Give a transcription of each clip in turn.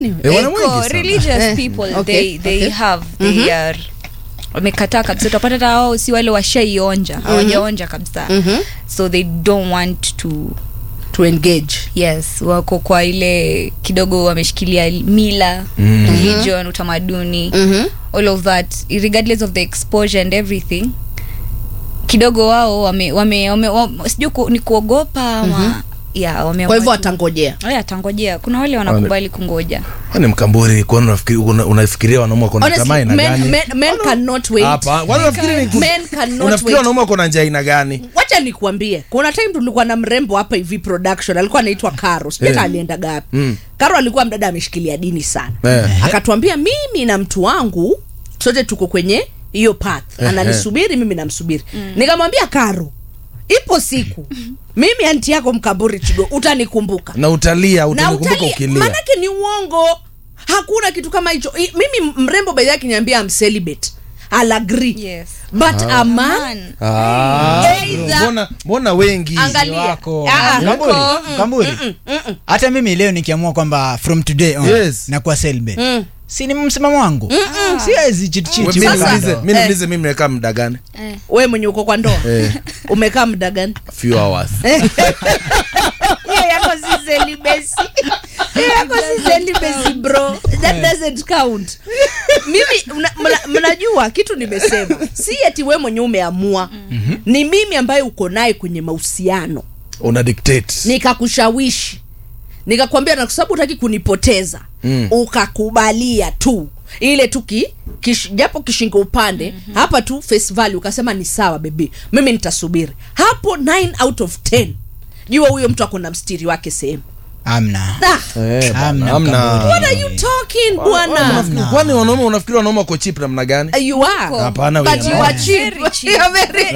Eh, wana wengi Eko, sana. religious Eh, people okay, they, they okay. have they are wamekataa kabisa utapata hata wao si wale washaionja hawajaonja kabisa Mhm. so they don't want to to engage yes wako kwa ile kidogo wameshikilia mila Mm. religion utamaduni Mhm. all of that regardless of the exposure and everything kidogo wao wame, wame, wame, wame sijui ku, ni kuogopa ama yeah, wame kwa hivyo watangojea atangojea kuna wale wanakubali kungoja Kwani mkamburi kwani unafikiri- una- unafikiria wanaume wako na Honestly, tamaa aina men, gani men, men cannot wait hapa kwani unafikiri ni men cannot unafikiri wait wanaume wako na njia aina gani wacha nikuambie kuna time tulikuwa na mrembo hapa hivi production alikuwa anaitwa karo sijui Eh. hata alienda gapi Mm. karo alikuwa mdada ameshikilia dini sana Eh. akatuambia mimi na mtu wangu sote tuko kwenye hiyo path Eh, ananisubiri mimi namsubiri nikamwambia karo ipo siku mimi anti yako mkaburi chigo utanikumbuka na utalia na utanikumbuka utalia ukilia manake ni uongo hakuna kitu kama hicho I- mimi mrembo baidhi akiniambia am celibate I'll agree Yes. but a man Man. Ah, Either- mbona mbona wengi Angalia. wako Ah, ah. Mkamburi, Mm, Mkamburi. hata mimi leo nikiamua kwamba from today on Yes. nakuwa celibate Mm. si ni msimamo wangu siwezi chitichiti Mi Sasa- niulize- mi Eh. niulize mimi nimekaa muda gani Eh. we mwenye uko kwa ndoa Eh. umekaa muda gani few hours hiyo yako si celibacy hiyo yako si celibacy bro that doesn't count mimi mna- mna- mnajua kitu nimesema si eti we mwenye umeamua ni mimi ambaye uko naye kwenye mahusiano una dictate nikakushawishi nikakwambia na kwa sababu utaki kunipoteza Mm. ukakubalia tu ile tu ki, kish, japo kishingo upande mm-hmm. hapa tu face value ukasema ni sawa bebi mimi nitasubiri hapo 9 out of 10 jua huyo mtu ako na mstiri wake sehemu amna Ah, Eh, bana, Amna, amna. Mkamburi. what are you talking bwana Unafikiri- kwani wanaume unafikiri wanaume wako cheap namna gani Uh, you are Hapana, but we you are are not. cheap Very cheap. You are very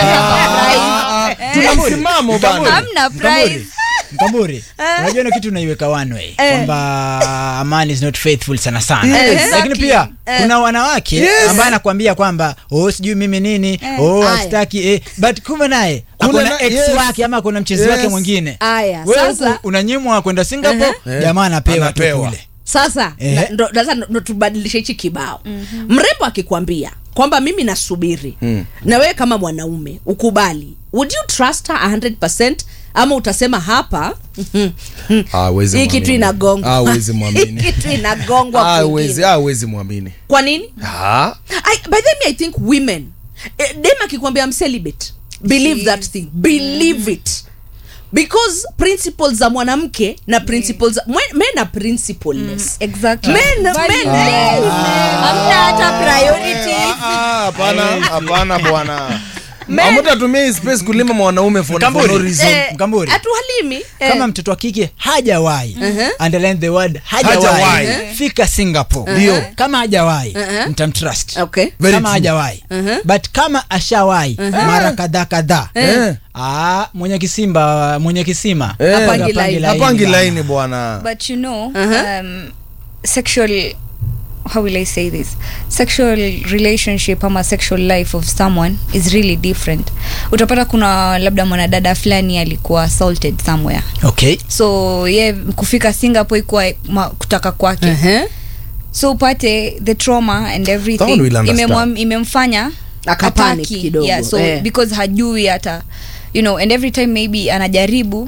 Ah, tuna msimamo bana hamna price mkamburi unajua na kitu unaiweka one way Eh. kwamba a man is not faithful sana sana Yes. lakini pia kuna wanawake Yes. ambaye anakwambia kwamba oh sijui mimi nini oh Aya. astaki eh. but kumbe naye Kuna akona na- ex yes. wake ama akona mchezi Yes. wake mwingine Aya, wewe sasa- huku unanyimwa kwenda singapore Eh. jamaa anapewa tu Anapewa. kule sasa Eh. na- ndo- sasa ndo tubadilishe hichi kibao mm-hmm. mrembo akikwambia kwamba mimi nasubiri Mm. na wewe kama mwanaume ukubali would you trust her 100 ama utasema hapa Ah, huwezi hii kitu mwamini. inagongwa Ah, huwezi Hii mwamini kitu inagongwa Ah, kwingine. huwezi ah, huwezi mwamini kwa nini Ah, I, by the way, I think women eh, dem akikwambia I'm celibate believe She that is. thing believe it because principles za mwanamke na principles za- mwen- men are principleless exactly Men- men- Valueless. hamna hata priorities ah, hapana hapana bwana Men- amutatumia hii space kulima mwanaume for, for Mkamburi. no reason Eh, Mkamburi. hatuhalimi eh. kama mtoto wa kike hajawahi Uh-huh. underline the word Hajawahi. hajawahi fika singapore Ndio. kama hajawahi Uh-huh. mtamtrust okay Very kama true. hajawahi Uh-huh. but kama ashawahi mara kadhaa kadhaa Eh. ah, mwenye kisimba mwenye kisima Eh. Hapangi hapangi laini. laini hapangi bana. laini bwana but you know Uh-huh. um, sexual how will i say this sexual relationship ama sexual life of someone is really different utapata kuna labda mwanadada fulani alikuwa assaulted somewhere okay so ye kufika singapore ikuwa ma- kutaka kwake Uh-huh. so upate the trauma and Someone everything will understand. imemwa- imemfanya Akapanic ataki. kidogo, yeah, so eh. because hajui hata you know and every time maybe anajaribu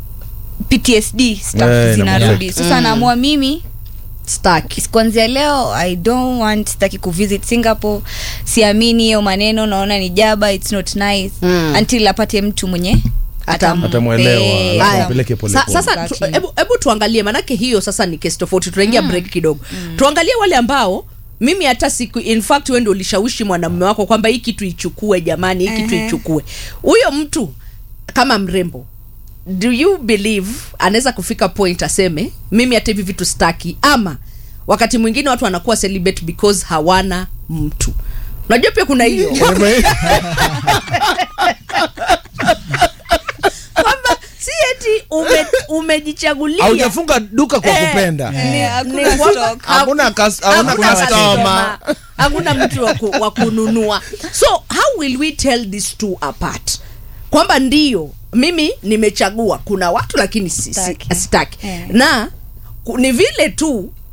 ptsd stuff Eh, zinarudi sasa anaamua mimi Staki. kuanzia leo i don't want sitaki kuvisit singapore siamini hiyo maneno naona ni jaba its not nice Mm. until apate mtu mwenye Atam- Atamwelewa, Eh, alafu Haya. ampeleke pole Sa- pole. sasa tu- Exactly. hebu hebu tuangalie manake hiyo sasa ni kesi tofauti tunaingia break kidogo tuangalie wale ambao mimi hata siku in fact wewe ndio ulishawishi mwanamume wako kwamba hii kitu ichukue jamani hii kitu Ehe. ichukue huyo mtu kama mrembo do you believe anaweza kufika point aseme mimi hata hivi vitu staki ama wakati mwingine watu wanakuwa celibate because hawana mtu unajua pia kuna hiyo kwamba si eti ume, umejichagulia haujafunga duka kwa Eh, kupenda Ni- hakuna Ni kwamba stock. Hakuna kas- hakuna hakuna customer. customer, hakuna mtu wa ku- wa kununua so how will we tell these two apart kwamba ndio mimi nimechagua kuna watu lakini si- si- Sitaki. sitaki Eh. na ku- ni vile tu